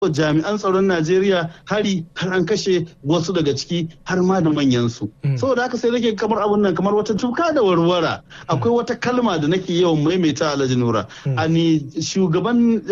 jami'an tsaron Najeriya hari har an kashe wasu daga ciki har ma da manyansu. Saboda haka sai nake kamar abun nan kamar wata tuka da warwara akwai wata kalma da nake yawan maimaita Alhaji Nura. Ani shugaban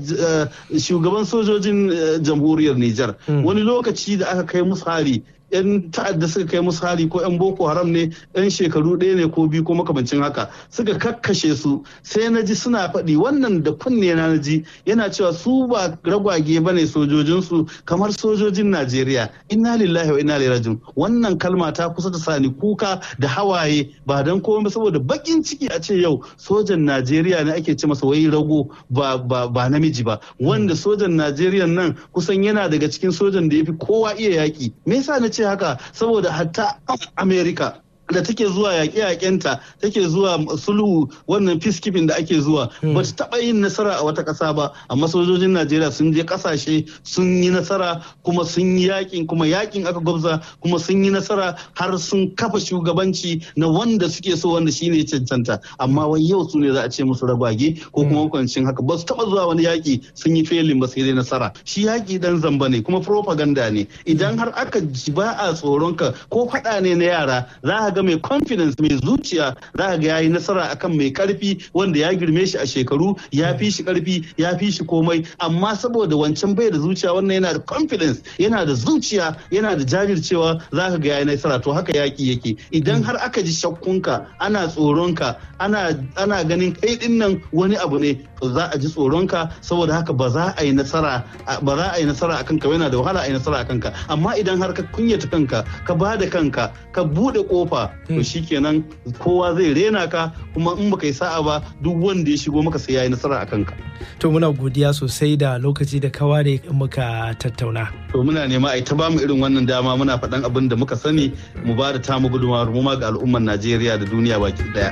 shugaban sojojin jamhuriyar Nijar wani lokaci da aka kai musu hari 'yan ta'adda suka kai musu hari ko 'yan boko haram ne 'yan shekaru ɗaya ne ko biyu ko makamancin haka suka kakkashe su sai na ji suna faɗi wannan da kunne na ji yana cewa su ba ragwage ba ne sojojinsu kamar sojojin najeriya inna lillahi wa inna ilaihi rajiun wannan kalma ta kusa ta sani kuka da hawaye ba dan komai saboda bakin ciki a ce yau sojan najeriya ne ake ce masa wai rago ba ba namiji ba wanda sojan najeriya nan kusan yana daga cikin sojan da ya fi kowa iya yaki me yasa na ce haka saboda hatta america da take zuwa yaƙe-yaƙenta take zuwa sulhu wannan peacekeeping da ake zuwa ba ta taɓa yin nasara a wata ƙasa ba amma sojojin najeriya sun je ƙasashe sun yi nasara kuma sun yi yaƙin kuma yaƙin aka gwabza kuma sun yi nasara har sun kafa shugabanci na wanda suke so wanda shine cancanta amma wai yau su ne za a ce musu ragwage ko kuma kwancin haka ba su taɓa zuwa wani yaƙi sun yi felin ba sai dai nasara shi yaƙi dan zamba ne kuma propaganda ne idan har aka ba a tsoronka ko faɗa ne na yara za ga mai confidence mai zuciya za ga yayi nasara akan mai karfi wanda ya girme shi a shekaru ya fi shi karfi ya fi shi komai amma saboda wancan bai da zuciya wannan yana da confidence yana da zuciya yana da jajircewa za ka ga yayi nasara to haka yaki yake idan har aka ji shakkunka ana tsoronka ana ana ganin kai din nan wani abu ne to za a ji tsoronka saboda haka ba za a yi nasara ba za a yi nasara akan ka yana da wahala a yi nasara akan ka amma idan har ka kunyata kanka ka ba da kanka ka bude kofa to shikenan kowa zai rena ka kuma in baka yi sa'a ba duk wanda ya shigo maka sai yayi nasara akan ka to muna godiya sosai da lokaci da ka ware muka tattauna to muna nema a ta bamu irin wannan dama muna faɗan abin da muka sani mu ba da tamu gudunmawar mu ma ga al'ummar Najeriya da duniya baki daya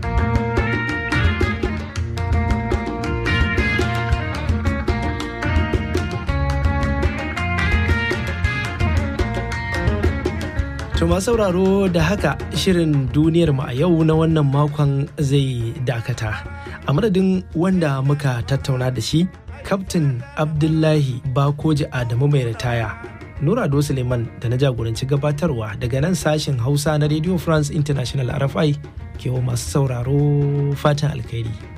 To masu sauraro da haka shirin duniyar mu a yau na wannan makon zai dakata. A madadin wanda muka tattauna da shi, Kaftin Abdullahi Bakoji Adamu mai ritaya. Nura Ado Suleiman da na jagoranci gabatarwa daga nan sashen Hausa na Radio France International RFI ke masu sauraro fatan alkhairi.